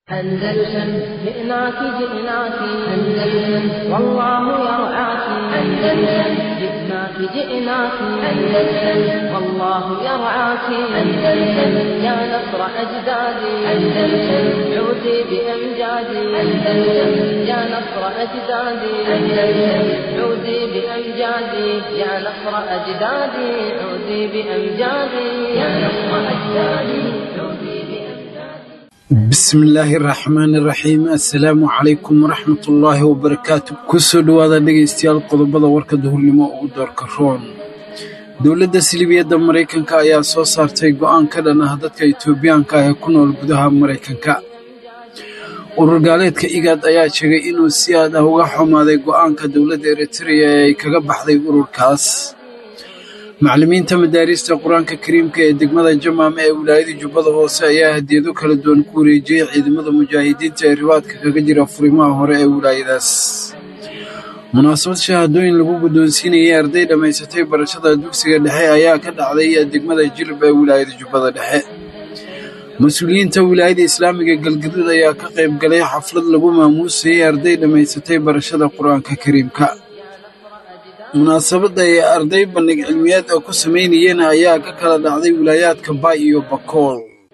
أندلسن جئناك جئناك أندلسن والله يرعاك أندلسن جئناك جئناك أندلسن والله يرعاك أندلسن يا نصر أجدادي أندلسن عودي بأمجادي أندلسن يا نصر أجدادي أندلسن عودي بأمجادي يا نصر أجدادي عودي بأمجادي يا نصر أجدادي عودي بأمجادي bismillaahi raxmaani raxiim assalaamu calaykum waraxmatullaahi wabarakaatu kusoo dhowaada dhegaystayaal qodobada warka duhurnimo ugu doorka roon dowladda silibiyadda maraykanka ayaa soo saartay go'aan ka dhan ah dadka itoobiyaanka ah ee ku nool gudaha maraykanka urur gaaleedka igaad ayaa sheegay inuu si aad ah uga xumaaday go'aanka dowladda eritreya ee ay kaga baxday ururkaas macallimiinta madaarista qur-aanka kariimka ee degmada jamaame ee wilaayada jubbada hoose ayaa hadiyado kala duwan ku wareejiyey ciidamada mujaahidiinta ee ribaadka kaga jira furimaha hore ee wilaayadaas munaasabad shahaadooyin lagu guddoonsiinayay arday dhammaysatay barashada dugsiga dhexe ayaa ka dhacday degmada jilib ee wilaayada jubbada dhexe mas-uuliyiinta wilaayada islaamiga galgaduud ayaa ka qayb galay xaflad lagu maamuusayay arday dhammaysatay barashada qur-aanka kariimka munaasabadda ay arday bandhig cilmiyeed oo ku samaynayeen ayaa ka kala dhacday wilaayaadka baay iyo bakool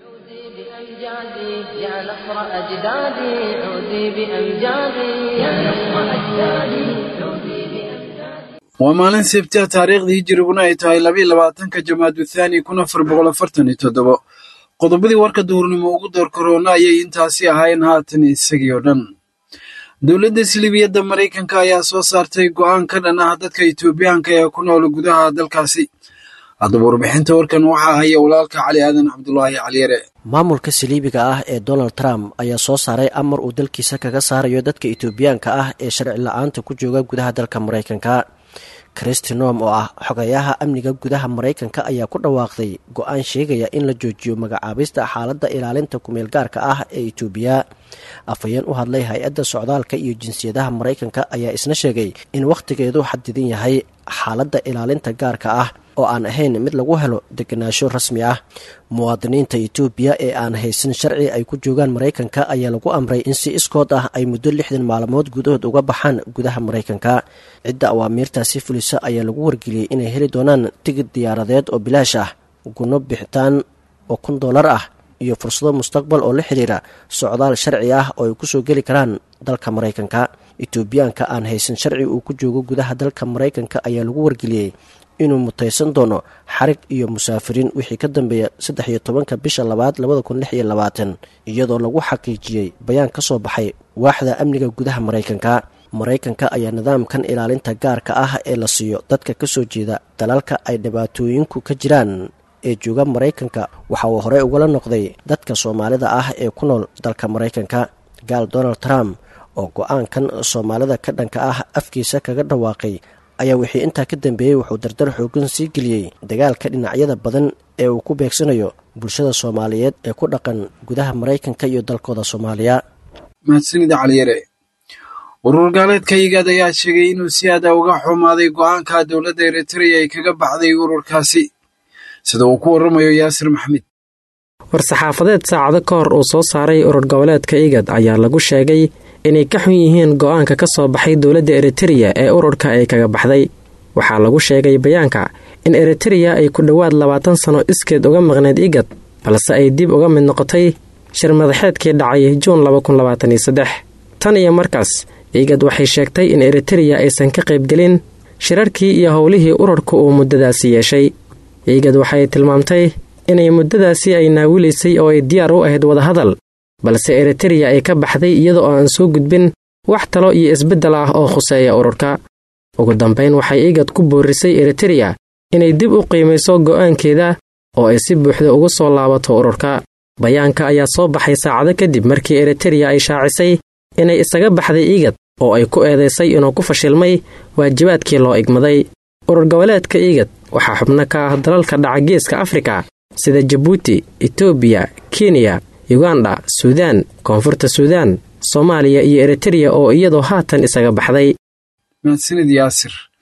بأمجادي يا نصر أجدادي عودي بأمجادي يا نصر أجدادي عودي بأمجادي waa maalin sebtia taariikhdii hijiriguna ay tahay labaiyo labaatanka jamaadu thaani kun afar boqol afartan iyo toddobo qodobadii warka duhurnimo ugu door karoona ayay intaasi ahaayeen haatan isagii oo dhan dowladda silibiyadda maraykanka ayaa soo saartay go'aan ka dhan ah dadka itoobiyaanka ee ku nool gudaha dalkaasi haddaba warbixinta warkan waxaa haya walaalka cali aadan cabdulaahi caliyare maamulka saliibiga ah ee donald trump ayaa soo saaray amar uu dalkiisa kaga saarayo dadka itoobiyaanka ah ee sharci la-aanta ku jooga gudaha dalka maraykanka kristinom oo ah xogayaha amniga gudaha maraykanka ayaa ku dhawaaqday go-aan sheegaya in la joojiyo magacaabista xaaladda ilaalinta kumeel gaarka ah ee itoobiya afhayeen u hadlay hay-adda socdaalka iyo jinsiyadaha maraykanka ayaa isna sheegay in wakhtigeedu xadidan yahay xaaladda ilaalinta gaarka ah oo aan ahayn mid lagu helo degenaansho rasmi ah muwaadiniinta etoobiya ee aan haysan sharci ay ku joogaan maraykanka ayaa lagu amray in si iskood ah ay muddo lixdan maalmood gudahood uga baxaan gudaha maraykanka cidda awaamiirtaasi fulisa ayaa lagu wargeliyey inay heli doonaan tigid diyaaradeed oo bilaash ah gunno bixitaan oo kun dollar ah iyo fursado mustaqbal oo la xidhiira socdaal sharci ah oo ay kusoo geli karaan dalka maraykanka etoobiyaanka aan haysan sharci uu ku joogo gudaha dalka maraykanka ayaa lagu wargeliyey inuu mutaysan doono xarig iyo musaafiriin wixii ka dambeeya saddex iyo tobanka bisha labaad labada kun lix iyo labaatan iyadoo lagu xaqiijiyey bayaan ka soo baxay waaxda amniga gudaha maraykanka maraykanka ayaa nidaamkan ilaalinta gaarka ah ee la siiyo dadka ka soo jeeda dalalka ay dhibaatooyinku ka jiraan ee jooga maraykanka waxa uu horey ugala noqday dadka soomaalida ah ee ku nool dalka maraykanka gaal donald trump oo go-aankan soomaalida ka dhanka ah afkiisa kaga dhawaaqay ayaa wixii intaa ka dambeeyey wuxuu dardar xoogan sii geliyey dagaalka dhinacyada badan ee uu ku beegsanayo bulshada soomaaliyeed ee ku dhaqan gudaha maraykanka iyo dalkooda soomaaliya mahadsanida caliyare urur gaaleedka igaad ayaa sheegay inuu si aada uga xumaaday go'aanka dowladda eritreya ay kaga baxday ururkaasi sida uu ku warramayo yaasir maxmed war-saxaafadeed saacado ka hor uu soo saaray urur goboleedka igad ayaa lagu sheegay inay ka xun yihiin go-aanka ka soo baxay dowladda eritereya ee ururka ay kaga baxday waxaa lagu sheegay bayaanka in eritereya ay ku dhowaad labaatan sano iskeed uga maqneyd igad balse ay dib uga mid noqotay shir madaxeedkii dhacay juun tan iyo markaas igad waxay sheegtay in eritereya aysan ka qaybgelin shirarkii iyo howlihii ururka uu muddadaasi yeeshay igad waxay tilmaamtay inay muddadaasi ay naawilaysay oo ay diyaar u ahayd wadahadal balse eritereya ay ka baxday iyada oo aan soo gudbin wax talo iyo isbeddel ah oo khuseeya ururka ugu dambayn waxay igad ku boorisay eritereya inay dib u qiimayso go'aankeeda oo ay si buuxda ugu soo laabato ururka bayaanka ayaa soo baxay saacado kadib markii eritereya ay shaacisay inay isaga baxday igad oo ay ku eedaysay inuu ku fashilmay waajibaadkii loo igmaday urur goboleedka igad waxaa xubno ka ah dalalka dhaca geeska afrika sida jabuuti etoobiya kenya yuganda suudaan koonfurta suudaan soomaaliya iyo eritereya oo iyadoo haatan isaga baxday mahadsanid yaasir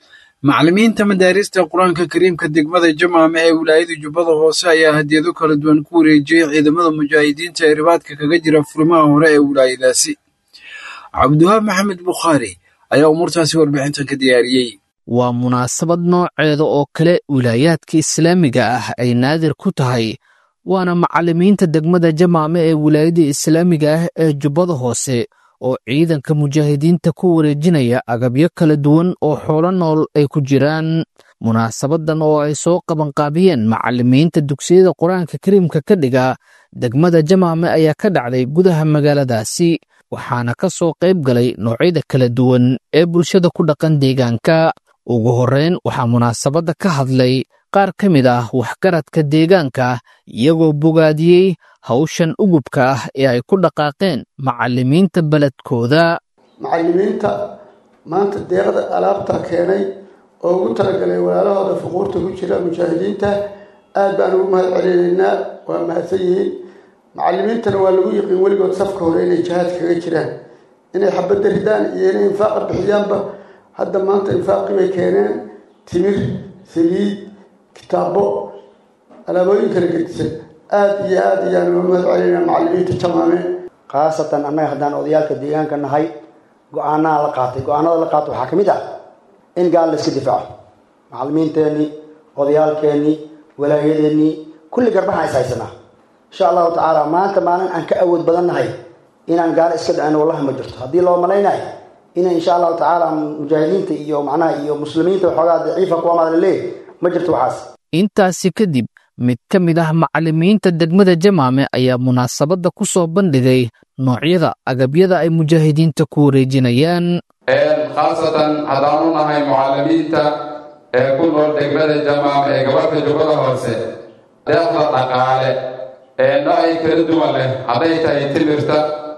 macallimiinta madaarista qur-aanka kariimka degmada jamaame ee wilaayada jubbada hoose ayaa hadiyado kala duwan ku wareejiyey ciidamada mujaahidiinta ee ribaadka kaga jira furimaha hore ee wilaayadaasi cabdiwahaab maxamed bukhaari ayaa umuurtaasi warbixintan ka diyaariyey waa munaasabad nooceeda oo kale wilaayaadka islaamiga ah ay naadir ku tahay waana macallimiinta degmada jamaame ee wilaayada islaamiga ah ee jubbada hoose oo ciidanka mujaahidiinta ku wareejinaya agabyo kala duwan oo xoolo nool ay ku jiraan munaasabadan oo ay soo qabanqaabiyeen macallimiinta dugsiyada qur-aanka kariimka ka dhiga degmada jamaame ayaa ka dhacday gudaha magaaladaasi waxaana ka soo qayb galay noocyada kala duwan ee bulshada ku dhaqan deegaanka ugu horreyn waxaa munaasabadda ka hadlay qaar ka mid ah waxgaradka deegaanka iyagoo bogaadiyey hawshan ugubka ah ee ay ku dhaqaaqeen macallimiinta beledkooda macallimiinta maanta deeqda alaabta keenay oo ugu talagalay walaalahooda fuquurta ku jira mujaahidiinta aad baan ugu mahad celinaynaa waa mahadsan yihiin macallimiintana waa lagu yiqiin weligood safka hore inay jihaad kaga jiraan inay xabadda ridaan iyo inay infaaqa bixiyaanba hadda maanta infaaqii bay keeneen timir saliid kitaabo alaabooyin kala gedisan aada iyo aada ayaan uga mahad celinaa macallimiinta jamaame khaasatan annaga haddaan odayaalka deegaanka nahay go-aanaha la qaatay go-aanada la qaatay waxaa ka mid ah in gaal la iska difaaco macallimiinteenii odayaalkeenii walaayadeennii kulli garbahaan is haysanaa insha allahu tacaala maanta maalin aan ka awood badan nahay inaan gaalo iska dhacin wallahi ma jirto haddii loo malaynayo ina insha allahu tacaala mujaahidiinta iyo macnaha iyo muslimiinta waxoogaa daciifa kuwamaad la leeyahy ma jirto waxaas intaasi kadib mid ka mid ah macallimiinta degmada jamaame ayaa munaasabadda ku soo bandhigay noocyada agabyada ay mujaahidiinta ku wareejinayaan khaasatan haddaanu nahay mucallimiinta ee ku nool degmada jamaame ee gobolka jubbada hoose deeqda dhaqaale ee noocay kala duwan leh hadday tahay timirta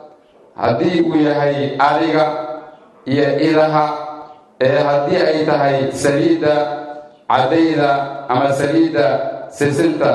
haddii uu yahay adiga iyo idaha ee haddii ay tahay saliidda caddayda ama saliidda sisinta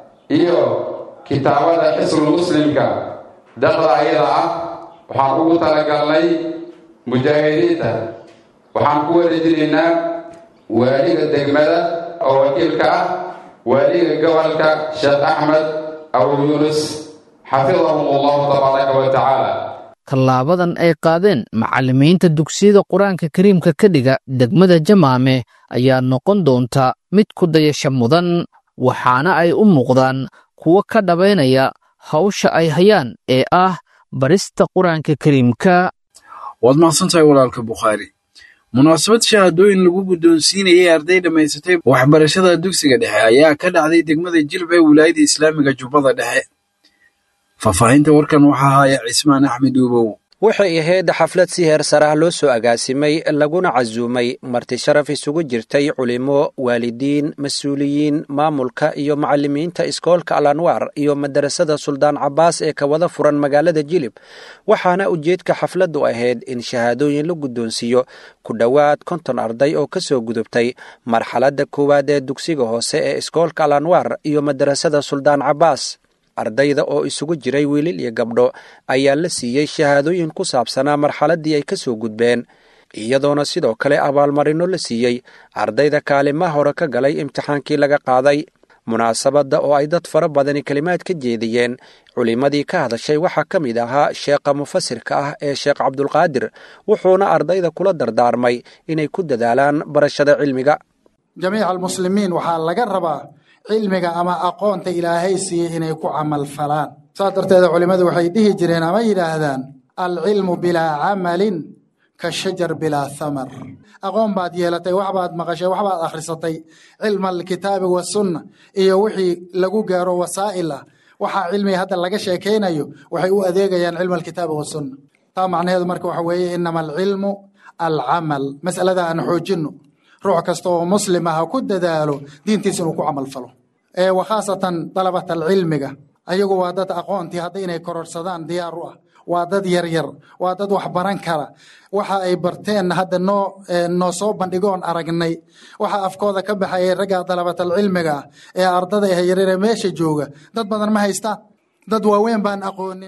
iyo kitaabada xisbul muslimka daqda ayada ah waxaan ugu talagalnay mujaahidiinta waxaan ku wareejinaynaa waaliga degmada oo wakiilka ah waaliga gobolka sheekh axmed abu yuunus xafidahum allahu tabaaraka wa tacaala tallaabadan ay qaadeen macallimiinta dugsiyada qur-aanka kariimka ka dhiga degmada jamaame ayaa noqon doonta mid ku dayasha mudan waxaana ay u muuqdaan kuwo ka dhabaynaya hawsha ay hayaan ee ah barista qur-aanka kariimka waad mahadsantahay walaalka bukhaari munaasabad shahaadooyin lagu guddoonsiinayay arday dhammaysatay waxbarashada dugsiga dhexe ayaa ka dhacday degmada jilb ee wilaayada islaamiga jubbada dhexe faahfaahinta warkan waxaa haya cismaan axmed uubow waxay ahayd xaflad si heer sare ah loo soo agaasimay laguna casuumay marti sharaf isugu jirtay culimo waalidiin mas-uuliyiin maamulka iyo macallimiinta iskoolka al anwaar iyo madarasada suldaan cabaas ee ka wada furan magaalada jilib waxaana ujeedka xafladdu ahayd in shahaadooyin la guddoonsiiyo ku dhowaad konton arday oo ka soo gudubtay marxaladda koowaad ee dugsiga hoose ee iskoolka al anwaar iyo madarasada suldaan cabaas ardayda oo isugu jiray wiilil iyo gabdho ayaa la siiyey shahaadooyin ku saabsanaa marxaladdii ay ka soo gudbeen iyadoona sidoo kale abaalmarino la siiyey ardayda kaalimaha hore ka galay imtixaankii laga qaaday munaasabadda oo ay dad fara badani kelimaad ka jeediyeen culimmadii ka hadashay waxaa ka mid ahaa sheekha mufasirka ah ee sheekh cabdulqaadir wuxuuna ardayda kula dardaarmay inay ku dadaalaan barashada cilmiga jamiica almuslimiin waxaa laga rabaa cilmiga ama aqoonta ilaahay siiyey inay ku camal falaan saas darteeda culimmadu waxay dhihi jireen ama yidhaahdaan alcilmu bilaa camalin ka shajar bilaa thamar aqoon baad yeelatay waxbaad maqashay waxbaad akhrisatay cilma alkitaabi wasunna iyo wixii lagu gaaro wasaa'il ah waxaa cilmiga hadda laga sheekaynayo waxay u adeegayaan cilma alkitaabi wasunna taa macnaheedu marka waxa weeye inama alcilmu alcamal mas'alada aan xoojinno ruux kasta oo muslim ah ha ku dadaalo diintiisa inuu ku camal falo wa khaasatan dalabat alcilmiga ayagu waa dad aqoontii hadda inay kororsadaan diyaar u ah waa dad yaryar waa dad wax baran kara waxa ay barteen hadda noo noo soo bandhigoon aragnay waxa afkooda ka baxayay ragga dalabatalcilmiga ah ee ardada ah yaryare meesha jooga dad badan ma haystaan dad waaweyn baan aqoonin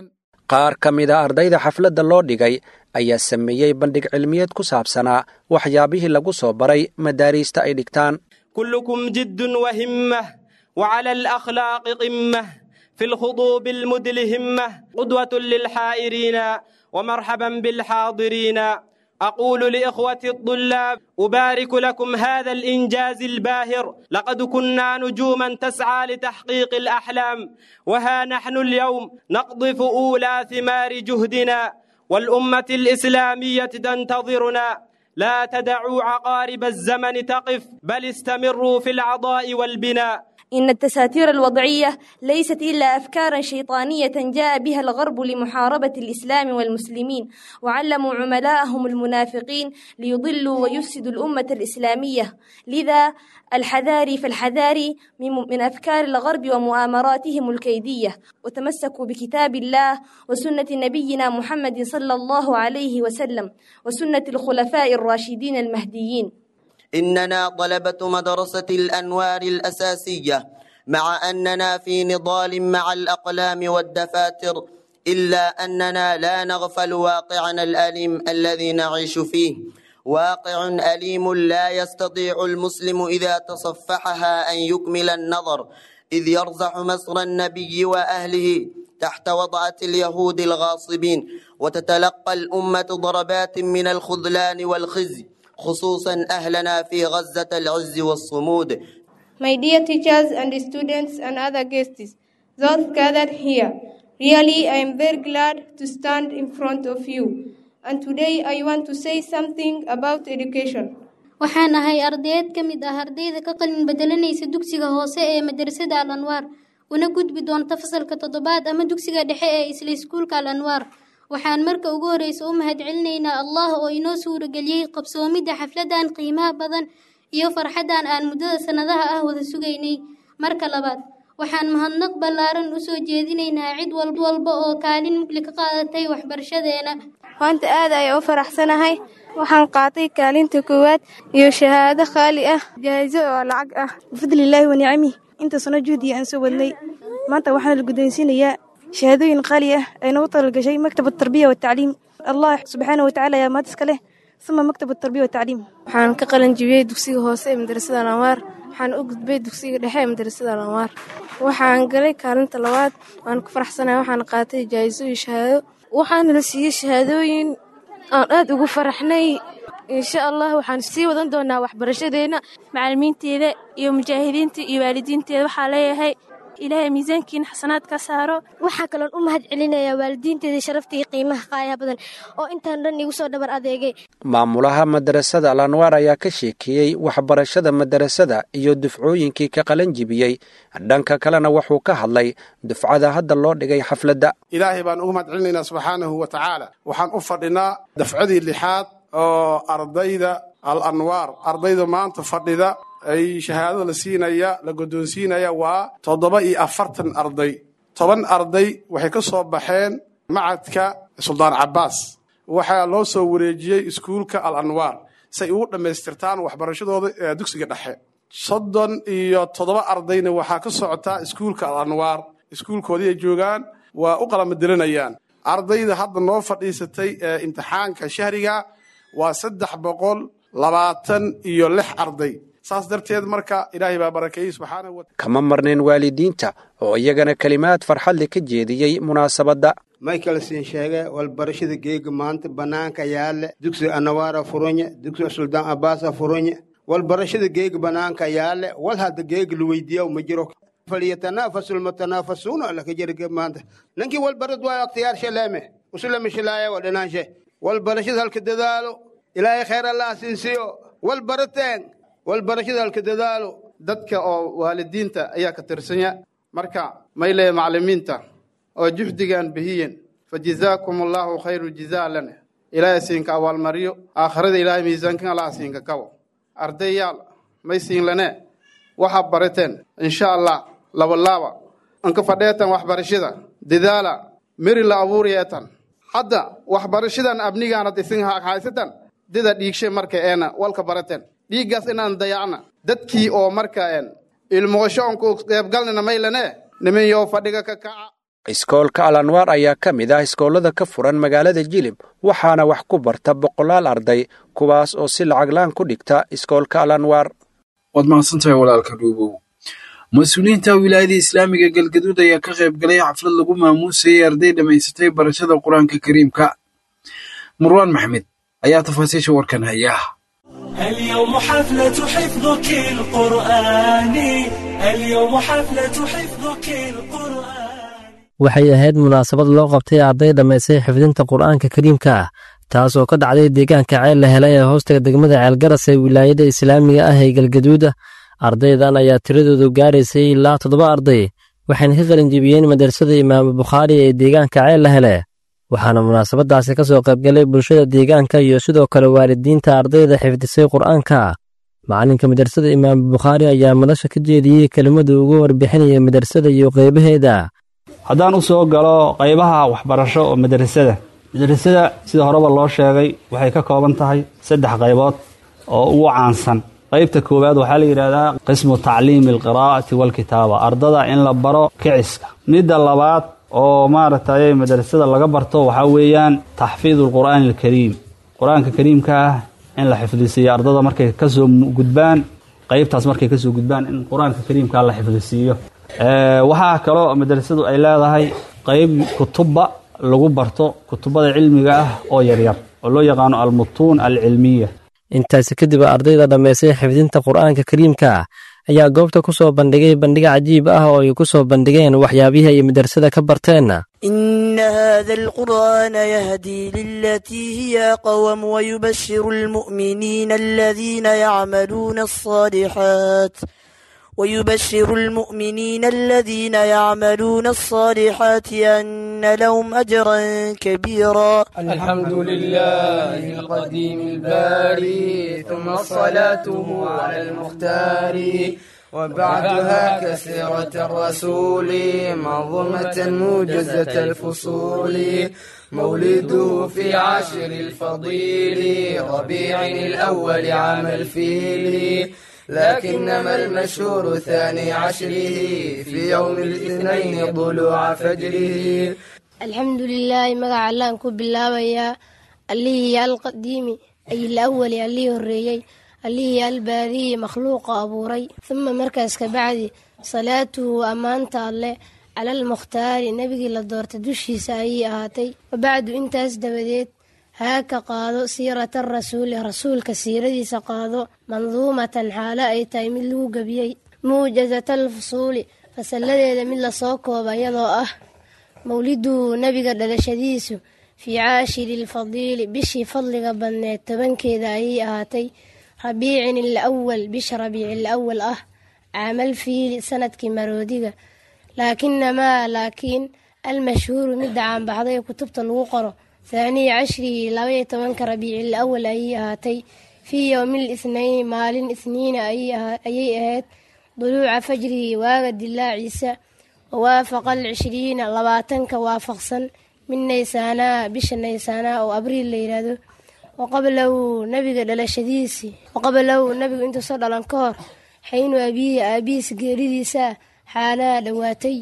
qaar ka mid a ardayda xafladda loo dhigay ayaa sameeyey bandhig cilmiyeed ku saabsanaa waxyaabihii lagu soo baray madaariista ay dhigtaan كلكم جد وهمة وعلى الأخلاق قمة في الخطوب المدلهمة قدوة للحائرين ومرحبا بالحاضرين أقول لإخوة الطلاب أبارك لكم هذا الإنجاز الباهر لقد كنا نجوما تسعى لتحقيق الأحلام وها نحن اليوم نقضف أولى ثمار جهدنا والأمة الإسلامية تنتظرنا لا تدعوا عقارب الزمن تقف بل استمروا في العضاء والبناء إن التساتير الوضعية ليست إلا أفكارا شيطانية جاء بها الغرب لمحاربة الإسلام والمسلمين وعلموا عملاءهم المنافقين ليضلوا ويفسدوا الأمة الإسلامية لذا الحذاري فالحذاري من من أفكار الغرب ومؤامراتهم الكيدية وتمسكوا بكتاب الله وسنة نبينا محمد صلى الله عليه وسلم وسنة الخلفاء الراشدين المهديين إننا طلبة مدرسة الأنوار الأساسية مع أننا في نضال مع الأقلام والدفاتر إلا أننا لا نغفل واقعنا الأليم الذي نعيش فيه واقع أليم لا يستطيع المسلم إذا تصفحها أن يكمل النظر إذ يرزح مصر النبي وأهله تحت وضعة اليهود الغاصبين وتتلقى الأمة ضربات من الخذلان والخزي خصوصا أهلنا في غزة العز والصمود My dear teachers and students and other guests, those gathered here, really I am very glad to stand in front of you. And today I want to say something about education. waxaan ahay ardayd ka mid ah ardayda ka qalin bedelanaysa dugsiga hoose ee madrasada al anwaar una gudbi doonta fasalka toddobaad ama dugsiga dhexe ee isla iskuulka al anwaar waxaan marka ugu horreysa u mahadcelinaynaa allah oo inoo suurageliyey qabsoomidda xafladan qiimaha badan iyo farxaddan aan muddada sannadaha ah wada sugaynay marka labaad waxaan mahadnaq ballaaran u soo jeedinaynaa cid walba oo kaalin mugli ka qaadatay waxbarashadeena maanta aad ayaan u faraxsanahay waxaan qaatay kaalinta koowaad iyo shahaado qaali ah jaahiso oo lacag ah bifadlilaahi wa nicamih inta sano juhdiya aan soo wadnay maanta waxaana la guddoonsiinayaa shahaadooyin qaali ah ay nagu talagashay maktab atarbiya watacliim allah subxaana watacaala ayaa maad iska leh uma maktab atarbiya watacliim waxaan ka qalin jibiyey dugsiga hoose ee madrasada alanwaar waxaan u gudbay dugsiga dhexe ee madrasada alanwaar waxaan galay kaalinta labaad waan ku faraxsanahay waxaan qaatay jaahiso iyo shahaado waxaana la siiyey shahaadooyin aan aad ugu faraxnay insha allah waxaan sii wadan doonaa waxbarashadeena macalimiinteeda iyo mujaahidiinta iyo waalidiinteeda waxaa leeyahay ilaahay miisaankiina xasanaad ka saaro waxaa kaloon u mahad celinayaa waalidiinteeda sharafta iyo qiimaha qaayaha badan oo intaan dhan igu soo dhabar adeegay maamulaha madarasada al anwaar ayaa ka sheekeeyey waxbarashada madarasada iyo dufcooyinkii ka qalan jibiyey dhanka kalena wuxuu ka hadlay dufcada hadda loo dhigay xafladda ilaahay baan ugu mahad celinaynaa subxaanahu wa tacaala waxaan u fadhinaa dafcadii lixaad oo ardayda al anwaar ardayda maanta fadhida ay shahaadada la siinaya la guddoonsiinaya waa toddoba iyo afartan arday toban arday waxay ka soo baxeen macadka suldaan cabbaas waxaa loo soo wareejiyey iskuulka al anwaar si ay ugu dhammaystirtaan waxbarashadooda ee dugsiga dhexe soddon iyo toddoba ardayna waxaa ka socotaa iskuulka al anwaar iskuulkoodii ay joogaan waa u qalamadelanayaan ardayda hadda noo fadhiisatay ee imtixaanka shahriga waa saddex boqol labaatan iyo lix arday saas darteed marka ilaahay baa barakeeyey subxaanahu wa kama marnayn waalidiinta oo iyagana kelimaad farxadle ka jeediyey munaasabadda michael siin sheege walbarashada geega maanta bannaanka yaalle dugsiga anawaara furunya dugsiga suldaan abbaasa furunya walbarashada geega bannaanka yaalle wal hadda geega la weydiiya ma jiro falyatanafasu lmutanaafasuuna laka jirge maanta ninkii walbarad waayo akhtiyaar shaleeme usulama shilaaya wa dhinaanshe walbarashada halka dadaalo ilaahay khayr allah siinsiyo walbarateen walbarashada halka dadaalo dadka oo waalidiinta ayaa ka tirsanya marka mayle maclimiinta oo juhdigan bihiyen fa jazaakum allahu khayru jazaa lana ilaahay siinka abaalmariyo aakhirada ilaahay miisaankan allah siinka kabo ardayaal may siin lane waxaa barateen insha allah labalaaba anka fadheetan waxbarashada dadaala meri la abuuriyeetan hadda waxbarashadan abnigaanad isin haysatan dida dhiigshe marka eena walka barateen dhiiggaas inaan dayacna dadkii oo marka een ilmuqasho onku qeybgalnina maylane nimin yoo fadhiga ka kaca iskoolka alanwaar ayaa ka mid ah iskoollada ka furan magaalada jilib waxaana wax ku barta boqolaal arday kuwaas oo si lacaglaan ku dhigta iskoolka alanwaar waad mahadsantahay walaalka dhuubow mas-uuliyiinta wilaayada islaamiga galgaduud ayaa ka qayb galay xaflad lagu maamuusayay arday dhammaysatay barashada qur-aanka kariimka marwaan maxmed ayaa tafaasiisha warkan haya اليوم حفلة حفظك القرآن اليوم حفلة حفظك القرآن waxay ahayd munaasabad loo qabtay arday dhammaysay xifdinta qur'aanka kariimka ah taas oo ka dhacday deegaanka ceel la helay ee hoostaga degmada ceelgaras ee wilaayada islaamiga ah ee galgaduuda ardaydan ayaa tiradoodu gaaraysay ilaa toddoba arday waxayna ka qalinjibiyeen madrasada imaamu bukhaari ee deegaanka ceel la hele waxaana munaasabadaasi ka soo qaybgalay bulshada deegaanka iyo sidoo kale waalidiinta ardayda xifdisay qur'aanka macalinka madrasada imaamu bukhaari ayaa madasha ka jeediyey kelimada ugu warbixinaya madrasada iyo qaybaheeda haddaan u soo galo qaybaha waxbarasho oo madrasada madrasada sida horeba loo sheegay waxay ka kooban tahay saddex qaybood oo ugu caansan qaybta koowaad waxaa la yidhahdaa qismu tacliimi alqiraa'ati waalkitaaba ardada in la baro kiciska midda labaad oo maaragtay madrasada laga barto waxaa weeyaan taxfiidu alqur'aani alkariim qur-aanka kariimka ah in la xifdisiiyo ardada markay kasoo gudbaan qaybtaas markay kasoo gudbaan in qur-aanka kariimka la xifdisiiyo waxaa kaloo madrasadu ay leedahay qayb kutubba lagu barto kutubada cilmiga ah oo yaryar oo loo yaqaano almutuun alcilmiya intaasi kadib ardayda dhammaysay xifdinta qur'aanka kariimka ayaa goobta ku soo bandhigay bandhig cajiib ah oo ay ku soo bandhigeen waxyaabihii ay madrasada ka barteen إن هذا القرآن يهدي للتي هي قوم ويبشر المؤمنين الذين يعملون الصالحات ويبشر المؤمنين الذين يعملون الصالحات أن لهم أجرا كبيرا الحمد لله القديم الباري ثم صلاته على المختار وبعدها كثيرة الرسول منظومة موجزة الفصول مولده في عشر الفضيل ربيع الأول عام الفيل لكنما المشهور ثاني عشره في يوم الاثنين طلوع فجره الحمد لله magaca allaan ku bilaabayaa allihii alqadiimi ay alawali allihii horreeyey allihii albaadiyi makhluuqa abuuray uma markaas kabacdi salaatuhu ammaanta alleh cala almukhtaari nebigii la doortay dushiisa ayay ahaatay wabacdu intaas dabadeed haaka qaado siirata rasuuli rasuulka siiradiisa qaado manduumatan xaalo ay tahay mid lagu gebiyey muujasata alfusuuli fasalladeeda mid lasoo kooba iyadoo ah mawliduhu nebiga dhalashadiisu fii caashiri lfadiili bishii fadliga badneed tobankeeda ayay ahaatay rabiicin ilawal bisha rabiici ilawal ah caamal fiili sanadkii maroodiga laakinamaa laakiin almashhuuru midda caanbaxday ee kutubta lagu qoro thaaniya cashrigii labaiyo tobanka rabiici ilawal ayay ahaatay fii yowmil ithnayn maalin ithniina ayay ahayd duluuca fajrigii waaga dilaaciisa wawaafaqa alcishriina labaatanka waafaqsan min naysaanaa bisha naysaanaa oo abriil la yidhaahdo waqablahu nabiga dhalashadiisii waqablahu nabigu intuusoo dhalan ka hor xaynu abiyi aabihiis geeridiisa xaalaha dhowaatay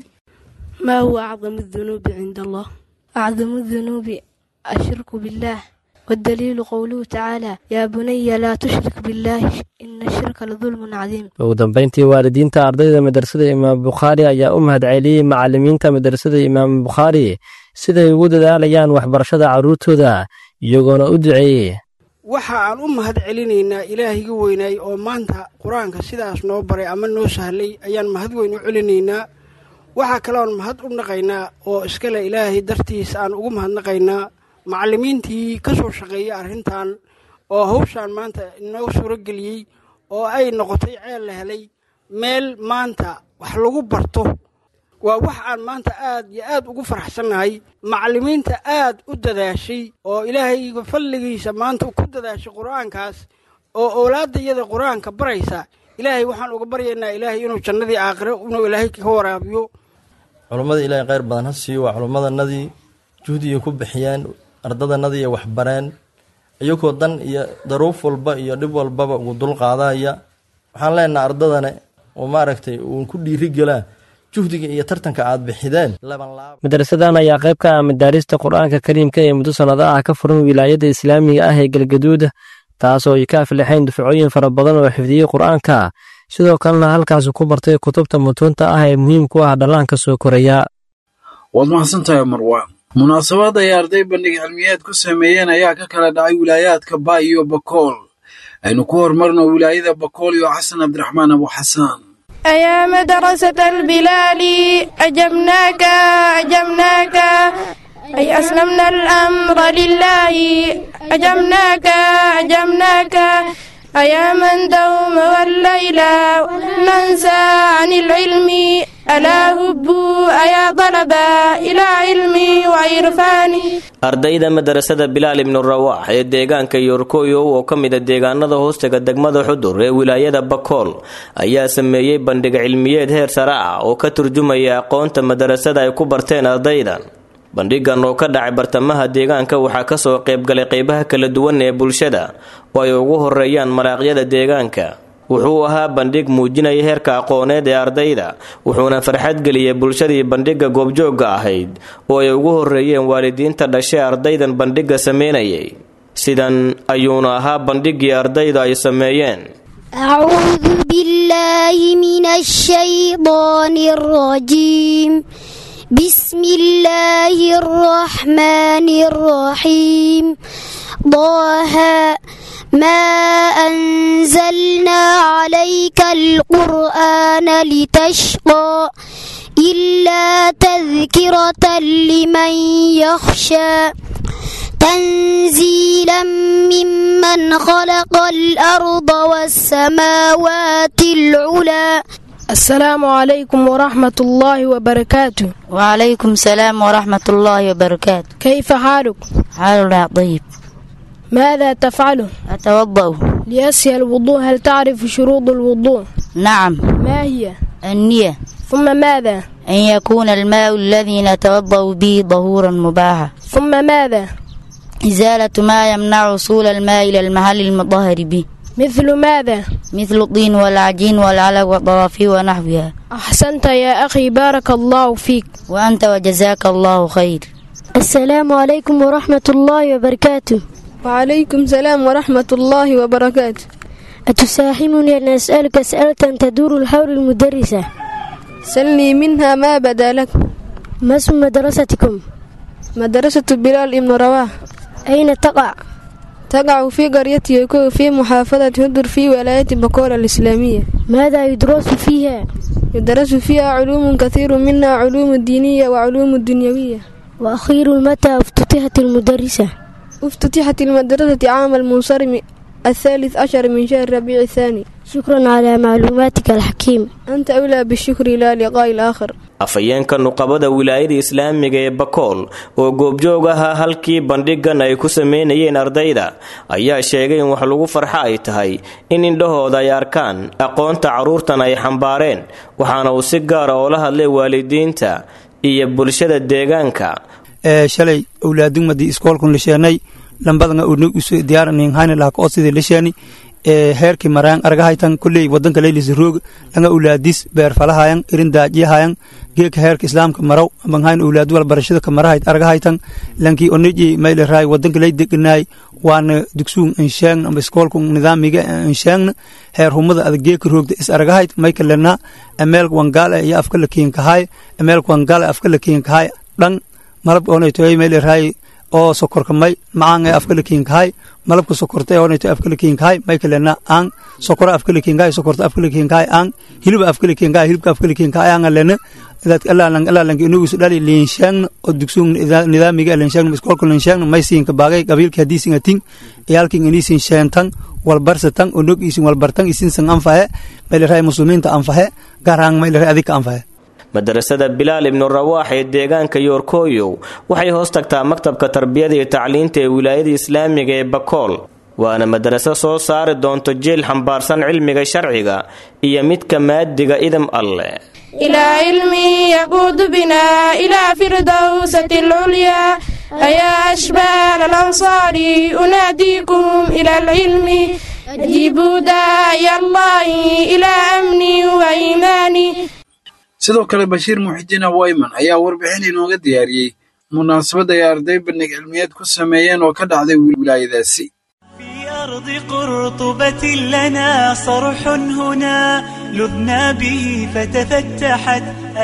maa huwa acdamu dunuubi cinda allah acdamu dunuubi ashirku billaah waddaliilu qowluhu tacaala yaa bunaya laa tushrik billaahi ina shirka ladulmun cadiim ugu dambayntii waalidiinta ardayda madrasada imaamu bukhaari ayaa u mahadceliyey macalimiinta madrasada imaamu bukhaari siday ugu dadaalayaan waxbarashada carruurtooda iyagoona u duceeyey waxa aan u mahad celinaynaa ilaahiga weynaay oo maanta qur-aanka sidaas noo baray ama noo sahlay ayaan mahad weyn u celinaynaa waxaa kaloon mahad u naqaynaa oo iskale ilaahay dartiis aan ugu mahadnaqaynaa macallimiintii ka soo shaqeeyay arrintan oo hawshaan maanta inoo suurageliyey oo ay noqotay ceel la helay meel maanta wax lagu barto waa wax aan maanta aad iyo aad ugu faraxsannahay macallimiinta aad u dadaashay oo ilaahayga fadligiisa maanta ku dadaashay qur-aankaas oo owlaaddayada qur-aanka baraysa ilaahay waxaan uga baryaynaa ilaahay inuu jannadii aakhiro inuu ilaahay ka waraabiyo culummada ilaahay kheyr badan ha siiyo waa culummadanadii juhdiga ku bixiyeen ardadanadii ay waxbareen iyagoo dan iyo daruuf walba iyo dhib walbaba ugu dul qaadaya waxaan leenaha ardadane oo maaragtay uun ku dhiiri gelaa juhdiga iyo tartanka aad bixideen madrasadan ayaa qayb ka ah madaarista qur-aanka kariimka ee muddo sannado ah ka furan wilaayadda islaamiga ah ee galgaduud taasoo ay ka aflixeen dufcooyin fara badan oo xifdiyey qur-aanka sidoo kalena halkaasi ku bartay kutubta mutuunta ah ee muhiim ku ah dhallaanka soo koraya waad mahadsantahay marwaan munaasabad ay arday bandhig cilmiyeed ku sameeyeen ayaa ka kala dhacay wilaayaadka baay iyo bakool aynu ku horumarno wilaayada bakool iyo xasan cabdiraxmaan abu xasaan أيا مدرسة البلال أجبناك أجبناك أي أسلمنا الأمر لله أجبناك أجبناك أيا من دوم والليل ننسى عن العلم ألا هبوا أيا طلبا إلى علمي وعرفاني ardayda madarasada bilaal ibnu rawaax ee deegaanka yorkoyo oo ka mida deegaanada hoostaga degmada xudur ee wilaayada bakool ayaa sameeyey bandhig cilmiyeed heer sare ah oo ka turjumaya aqoonta madarasada ay ku barteen ardaydan bandhigan oo ka dhacay bartamaha deegaanka waxaa kasoo qaybgalay qeybaha kala duwan ee bulshada oo ay ugu horeeyaan maraaqyada deegaanka wuxuu ahaa bandhig muujinaya heerka aqooneed ee ardayda wuxuuna farxad geliyey bulshadii bandhigga goobjoogga ahayd oo ay ugu horeeyeen waalidiinta dhashay ardaydan bandhigga sameynayay sidan ayuuna ahaa bandhiggii ardayda ay sameeyeen أعوذ بالله من الشيطان الرجيم بسم الله الرحمن الرحيم ضاها ما أنزلنا عليك القرآن لتشقى إلا تذكرة لمن يخشى تنزيلا ممن خلق الأرض والسماوات العلى السلام عليكم ورحمة الله وبركاته وعليكم السلام ورحمة الله وبركاته كيف حالك؟ حالنا طيب ماذا تفعل؟ أتوضأ ليسهل الوضوء هل تعرف شروط الوضوء؟ نعم ما هي؟ النية ثم ماذا؟ أن يكون الماء الذي نتوضأ به ظهورا مباحا ثم ماذا؟ إزالة ما يمنع وصول الماء إلى المحل المطهر به مثل ماذا؟ مثل الطين والعجين والعلق والطوافي ونحوها أحسنت يا أخي بارك الله فيك وأنت وجزاك الله خير السلام عليكم ورحمة الله وبركاته وعليكم السلام ورحمة الله وبركاته أتساهمني أن أسألك أسئلة تدور حول المدرسة سلني منها ما بدا لك ما اسم مدرستكم؟ مدرسة بلال ابن رواه أين تقع؟ تقع في قرية يكو في محافظة هدر في ولاية بكورة الإسلامية ماذا يدرس فيها؟ يدرس فيها علوم كثير منها علوم الدينية وعلوم الدنيوية وأخير متى افتتحت المدرسة؟ افتتحت المدرسة عام المنصرم الثالث عشر من شهر ربيع الثاني شكرا على معلوماتك الحكيم أنت أولى بالشكر إلى لقاء الآخر afhayeenka nuqabada wilaayada islaamiga ee bakool oo goobjoog ahaa halkii bandhigan ay ku sameynayeen ardayda ayaa sheegay in wax lagu farxo ay tahay in indhahooda ay arkaan aqoonta carruurtan ay xambaareen waxaana uu si gaara oola hadlay waalidiinta iyo bulshada deegaanka shalay owlaadugmadii iskoolkun lasheenay lambadanga unag usu diyaaraninghaani lahaka odsidii lasheeni heerkii maraan argahaytan kulley wadanka leylisa roog langa ulaadis beerfalahayan irin daajiyahayan geeka heerka islaamka maraw amanghayn ulaadu wal barashada ka marahayt argahaytan lanki oniji mayle raay wadanka ley deganaay waana dugsuun insheegn amba iskoolku nidaamiga insheegna heer humada ada geeka roogda is argahayt mayka lena emeelka wangaal iyo afka la kiinkahay emeelka wangaal afka la kiinkahay dhan malab onaytoy mayle raay oo sokorka may macaan ee afka la kiinkahay malabka sokorta ee onayto afka la kiinkahay may kalena aan sokora afka la kiinkahay sokorta afka la kiinkahay aan hilib afka la kiinkahay hilibka afka la kiinkahay aan lena dad allah allah lang inuu isu dhali liinshaan oo dugsuun nidaamiga liinshaan iskoolka liinshaan may siinka baagay qabiilka hadii singatin iyalkin inii sin sheentan walbarsatan onog isin walbartan isin san anfahe may leeyahay muslimiinta anfahe garaan may leeyahay adika anfahe madarasada bilaal ibnu rawaax ee deegaanka yoorkooyow waxay hoos tagtaa maktabka tarbiyada iyo tacliinta ee wilaayada islaamiga ee bakool waana madaraso soo saari doonto jeel xambaarsan cilmiga sharciga iyo midka maadiga idam alleh إلى علمي يقود بنا إلى فردوسة العليا أيا أشبال الأنصار أناديكم إلى العلم أجيبوا داعي الله إلى أمني وإيماني sidoo kale bashiir muxidiin awayman ayaa warbixin inooga diyaariyey munaasabad ay arday bandhig cilmiyeed ku sameeyeen oo ka dhacday wilaayadaasi أرض قرطبة لنا صرح هنا لبنا به فتفتحت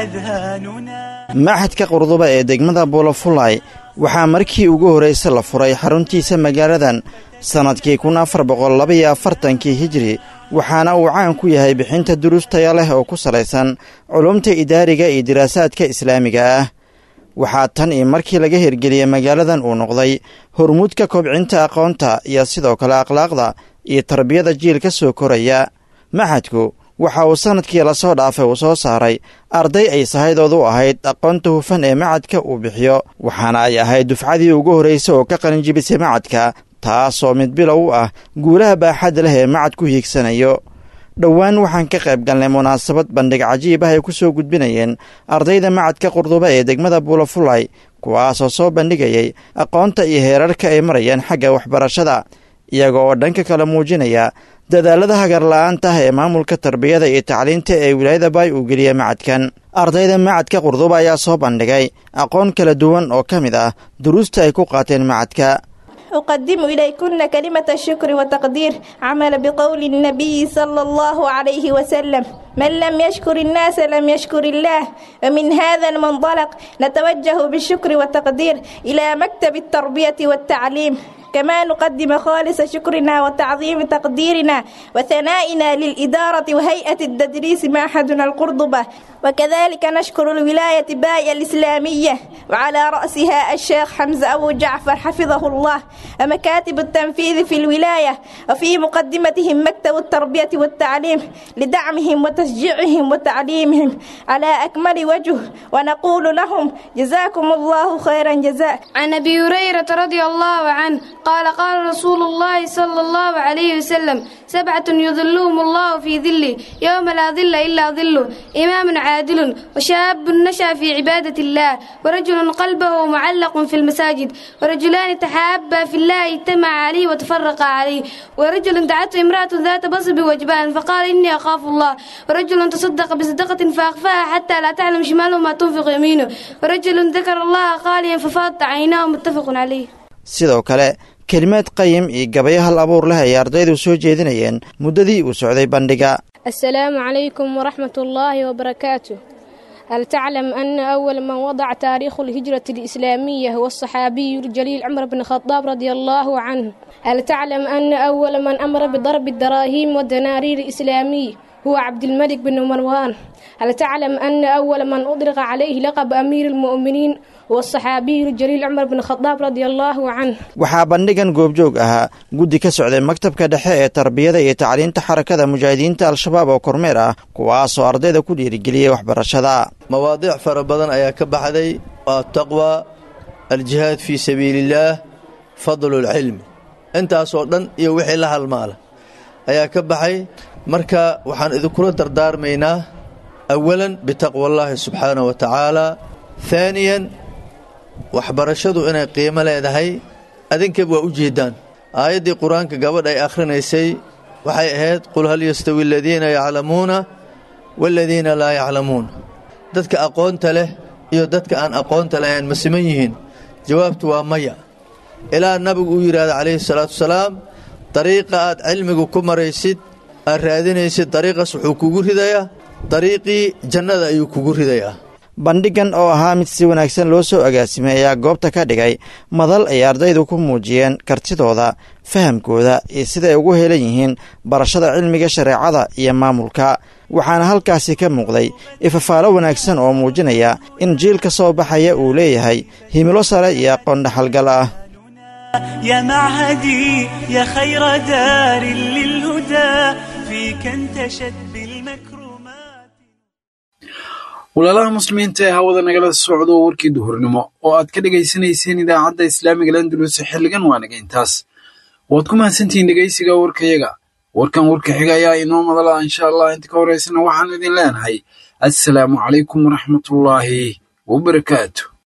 أذهاننا maxadka qurduba ee degmada buulafulay waxaa markii ugu horraysa la furay xaruntiisa magaaladan sannadkii kun afar boqol labaiyo afartankii hijri waxaana uu caan ku yahay bixinta duruus taya leh oo ku salaysan culumta idaariga iyo diraasaadka islaamiga ah waxaa tan iyo markii laga hirgeliyey magaaladan uu noqday hormuudka kobcinta aqoonta iyo sidoo kale akhlaaqda iyo tarbiyada jiil ka soo koraya maxadku waxa uu sannadkii lasoo dhaafay uu soo saaray arday ay sahaydoodu ahayd aqoonta hufan ee macadka uu bixiyo waxaana ay ahayd dufcadii ugu horraysa oo ka qalinjibisay macadka taasoo mid bilow u ah guulaha baaxadda leh ee macad ku hiigsanayo dhowaan waxaan ka qayb galnay munaasabad bandhig cajiib ah ay ku soo gudbinayeen ardayda macadka qurduba ee degmada buulafulay kuwaasoo soo bandhigayay aqoonta iyo heerarka ay marayaan xagga waxbarashada iyaga oo dhanka kale muujinaya dadaalada hagarla'aanta ah ee maamulka tarbiyada iyo tacliinta ee wilaayada baay uu geliya macadkan ardayda macadka qurduba ayaa soo bandhigay aqoon kala duwan oo ka mid ah duruusta ay ku qaateen macadka أقدم إليكن كلمة الشكر والتقدير عمل بقول النبي صلى الله عليه وسلم من لم يشكر الناس لم يشكر الله ومن هذا المنطلق نتوجه بالشكر والتقدير إلى مكتب التربية والتعليم كما نقدم خالص شكرنا وتعظيم تقديرنا وثنائنا للإدارة وهيئة التدريس معهدنا القرضبة وكذلك نشكر الولاية باية الإسلامية وعلى رأسها الشيخ حمزة أبو جعفر حفظه الله ومكاتب التنفيذ في الولاية وفي مقدمتهم مكتب التربية والتعليم لدعمهم وتشجيعهم وتعليمهم على أكمل وجه ونقول لهم جزاكم الله خيرا جزاء عن أبي هريرة رضي الله عنه قال قال رسول الله صلى الله عليه وسلم سبعة يظلهم الله في ظله يوم لا ظل إلا ظله إمام عادل وشاب نشأ في عبادة الله ورجل قلبه معلق في المساجد ورجلان تحابا في الله اجتمع عليه وتفرقا عليه ورجل دعته امرأة ذات بصب وجبان فقال إني أخاف الله ورجل تصدق بصدقة فأخفاها حتى لا تعلم شماله ما تنفق يمينه ورجل ذكر الله خاليا ففاضت عيناه متفق عليه sidoo kale kelimaad qayim iyo gabayo hal abuur leh ay ardaydu soo jeedinayeen muddadii uu socday bandhiga السلام عليكم ورحمة الله وبركاته هل تعلم أن أول من وضع تاريخ الهجرة الإسلامية هو الصحابي الجليل عمر بن الخطاب رضي الله عنه هل تعلم أن أول من أمر بضرب الدراهم والدنانير الإسلامية هو عبد الملك بن مروان هل تعلم أن أول من أطلق عليه لقب أمير المؤمنين هو الصحابي الجليل عمر بن الخطاب رضي الله عنه waxaa bandhigan goobjoog ahaa guddi ka socday maktabka dhexe ee tarbiyada iyo tacliinta xarakada mujaahidiinta al-shabaab oo kormeer ah kuwaasoo ardayda ku dhiirigeliyey waxbarashada mawaadiic fara badan ayaa ka baxday ataqwa aljihaad fii sabiiliillaah fadlulcilmi intaasoo dhan iyo wixii la halmaala ayaa ka baxay marka waxaan idinkula dardaarmaynaa awalan bitaqwa allaahi subxaanahu wa tacaala haaniyan waxbarashadu inay qiimo leedahay adinkaba waa u jeeddaan aayaddii qur-aanka gabadh ay akhrinaysay waxay ahayd qul hal yastawi aladiina yaclamuuna waaladiina laa yaclamuun dadka aqoonta leh iyo dadka aan aqoonta lahayn ma siman yihiin jawaabtu waa maya ilaa nabigu uu yidhaahda calayhi salaatu wasalaam dariiqa aad cilmigu ku maraysid aad raadinaysid dariiqaas wuxuu kugu ridayaa dariiqii jannada ayuu kugu ridayaa bandhigan oo ahaa mid si wanaagsan loo soo agaasimay ayaa goobta ka dhigay madal ay ardaydu ku muujiyeen kartidooda fahamkooda iyo siday ugu helan yihiin barashada cilmiga shareecada iyo maamulka waxaana halkaasi ka muuqday ifafaalo wanaagsan oo muujinaya in jiilka soo baxaya uu leeyahay himilo sare iyo aqoon dhaxalgal ah يا معهدي يا خير دار للهدى فيك انتشت بالمكرمات walaalaha muslimiinta ee hawada nagala socdo warkii duhurnimo oo aad ka dhegaysanayseen idaacadda islaamiga landulus xilligan waa naga intaas waad ku mahadsantihiin dhegaysiga warkayaga warkan warka xiga ayaa inoo madala insha allah inta ka horeysana waxaan idin leenahay assalaamu calaykum waraxmatullaahi wabarakaatu